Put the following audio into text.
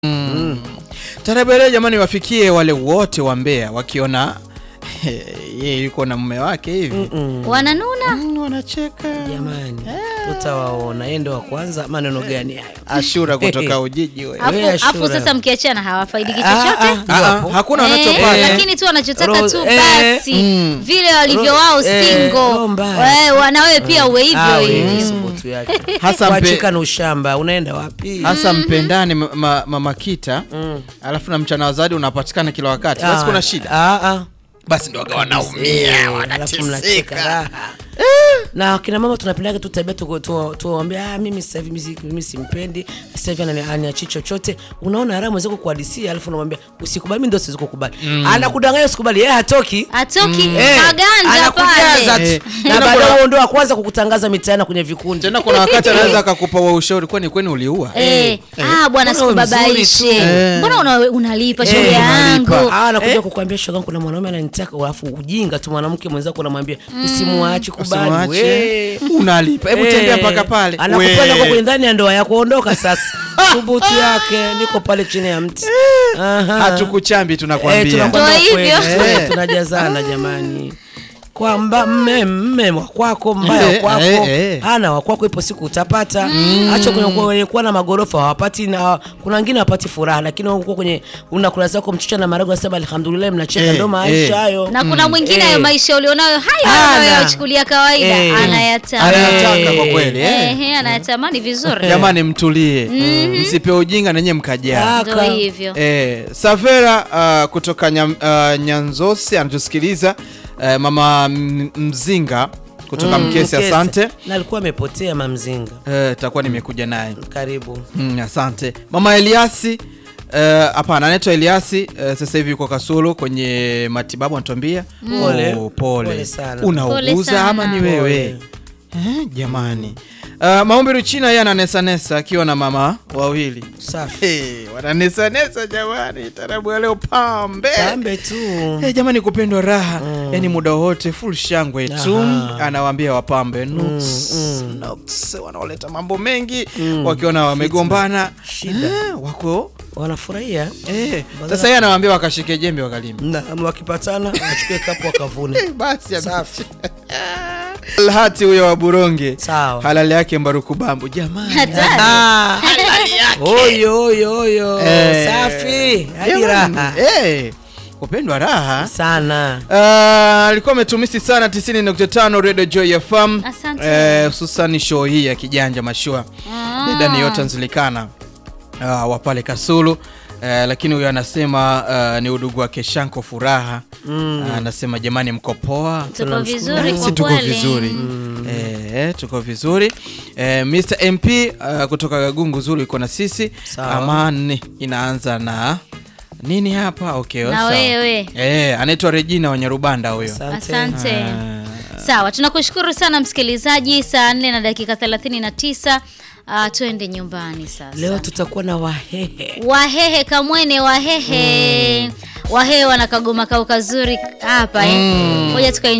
Tarebele jamani, wafikie wale wote wa Mbeya wakiona yeye yuko na mume wake hivi wananuna Mm, wanacheka. Jamani, tutawaona. Yeye ndo wa kwanza. Maneno gani hayo? Ashura kutoka Ujiji wewe. Afu- Wewe afu Ashura. sasa mkiachana hawafaidiki Ah, chochote ah, Ah, ah, hapo. hakuna Eh, wanachopata. lakini tu wanachotaka Rose, tu eh, basi vile walivyo wao eh, single roho mbaya. Eh, wana wewe pia uwe hivyo Ah, wewe, hivyo subutu yake. Hasa mpe- Kuachika na ushamba, unaenda wapi? hasa mpendane ma- ma- mama kita alafu na mchana wa zawadi unapatikana kila wakati, basi Ah, kuna shida, ah, ah. basi ndo waga Eh, wanaumia alafu mnacheka wanateseka. raha. na kina mama tunapendaga tu tabia tu- tu- tuwaambie ah, mimi sasa hivi mimi- mimi simpendi sasa hivi anani- aniachi chochote. Unaona raha mwenzako kuhadisia, alafu unamwambia usikubali, mimi ndio siwezi kukubali. Anakudanganya usikubali, yeye hatoki atoki Eh, maganja anakujaza pale Eh, tu na tena baadaye kuna- huo ndo wa kwanza kukutangaza mitaani kwenye vikundi. Tena kuna wakati anaweza akakupa wa ushauri, kwani kwani uliua? Eh, ah bwana Mbona wewe mzuri sikubabaishe tu? Eh. mbona una- unalipa Eh, shoga yangu unalipa. Ah, anakuja kukwambia shoga yangu, kuna mwanaume ananitaka, alafu ujinga tu mwanamke mwenzako unamwambia usimwache, kubali Usimwache. we. Unalipa, hebu Eh, tembea mpaka pale. Anakupenda We. kwa kwenye ndani ya ndoa yako, ondoka sasa. Thubutu yake, niko pale chini ya mti. Aha. Hatukuchambi Eh, tunakwambia. tunakwambia Ndio kweli. hivyo. Eh, tunajazana jamani kwamba mme mme wa kwako mbaya wa Eh, kwako eh, eh. ana wa kwako, ipo siku utapata. Acha kwenye kwenye kuwa na magorofa hawapati, na kuna wengine hawapati furaha, lakini uko kwenye unakula zako mchicha na maharagwe, unasema alhamdulillah, mnacheka. Eh, Ndo maisha eh. hayo. na kuna mwingine hayo Eh. maisha ulionayo hayo Ana. anayoyachukulia kawaida Eh. anayatamani Anayataka kwa kweli. eh. Ehe, anayatamani vizuri Jamani, mtulie, msipe ujinga nanyi mkajaa. Ah, ndo Kaka. hivyo Eh, Savera uh, kutoka nyam, uh, Nyanzosi anatusikiliza uh, mama M- Mzinga kutoka Mkesi, Mkese. asante. na alikuwa amepotea mamzinga. Eh, takuwa nimekuja naye Karibu. mm, asante mama Eliasi. eh, Hapana, anaitwa Eliasi. eh, sasa hivi yuko Kasulu kwenye matibabu, anatuambia Pole. Oh, pole. Pole sana. Pole Unauguza sana. ama ni wewe eh, jamani. Uh, Maombi Ruchina yeye ananesanesa akiwa na mama wawili Safi. hey, wananesanesa jamani, tarabu ya leo pambe Pambe tu. Eh, jamani kupendwa raha yani muda wote full shangwe tu Aha. anawaambia wapambe nuks, nuks, wanaoleta mambo mengi wakiona wamegombana Shida. eh, wako Wanafurahia. eh, sasa yeye anawaambia wakashike jembe wakalima Na wakipatana achukue kapu wakavune. basi Safi. Alhati huyo wa Buronge Sawa. halali yake Mbaruku Bambu jamani hatari Ah, Oyo oyo oyo. Eh, Safi. Hadi jamani, raha. eh, kupendwa raha Sana. Ah, alikuwa ametumisi sana 90.5 Radio Joy FM Asante. eh, hususan show hii ya kijanja mashua Ah. dada ni yote nzilikana uh, wa pale Kasulu eh, lakini huyo anasema uh, ni udugu wake Shanko Furaha Ah, anasema jamani, mko poa? tuko vizuri si kwa tuko kweli vizuri eh, tuko vizuri eh, Mr MP uh, kutoka Gagungu Zulu iko na sisi. Sawa. Amani inaanza na nini hapa? Okay, Na sawa. wewe. eh, anaitwa Regina Wanyarubanda huyo. asante Ah. sawa tunakushukuru sana msikilizaji saa 4 na dakika 39 uh, tuende nyumbani sasa Leo tutakuwa na wahehe. wahehe kamwene wahehe wahehe wana kagoma kao kazuri hapa eh. ngoja tukae